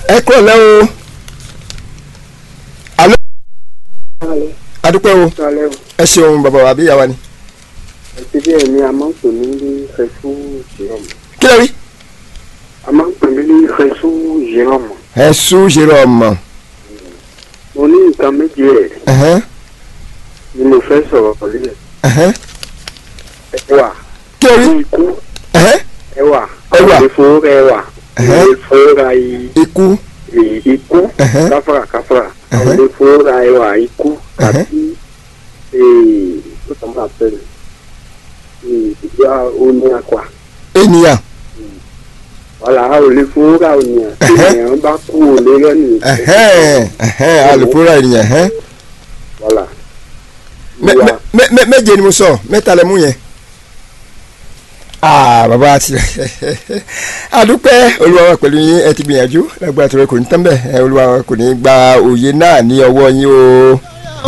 ẹ kúrò lẹ́ o alo adúpẹ́ o Sálẹ̀ o. ẹ ṣeun bàbá wa àbí ìyá wa ni Ẹtí bí ẹ̀mí a máa ń pè mí ní Fẹ́sú Jérômù. kí lè rí A máa ń pè mí ní Fẹ́sú Jérômù. ẹ sún ṣeré ọmọ Mo ní nǹkan méjì ẹ̀ ẹ̀hẹ́n, ni mo fẹ́ sọ̀rọ̀ pẹ̀lú ẹ̀. ẹ̀hẹ́n. Ẹwà kí lè rí ní ikú ẹ̀hẹ́n, ẹwà. Ẹwà. Àwọn ìfowó ẹwà. Ẹ̀hẹ́. Àwọn ìfowó ra i- ikú i- ikú. Ẹ̀hẹ́. Káfàrà káfàrà. Ẹ̀hẹ́. Àwọn ìfowó ra ẹwà ikú. Ẹ̀hẹ́. Àti ó kàn máa fẹ́rẹ̀. Ìgbà oní akwa. ènìyàn Wàhálà a ò lè fowó ra ònìyàn. Tí Ẹ̀hẹ́. ènìyàn bá kú ò lè rẹ́nu. ẹ̀hẹ́n, ẹ̀hẹ́n, alùpùpù ènìyàn ẹ̀hẹ́n. Wàhálà. Mẹ- Ìwà. mẹ- mẹ- mẹ- méje ni mo sọ mẹ́ta lẹ mú yẹn. aa bàbá àti àdúpẹ́ olúwa wa pẹ̀lú yín ẹ ti gbìyànjú lágbára tó rẹ kò ní tán bẹ́ẹ̀ ẹ olúwa wa kò ní gba òye náà ní ọwọ́ yín o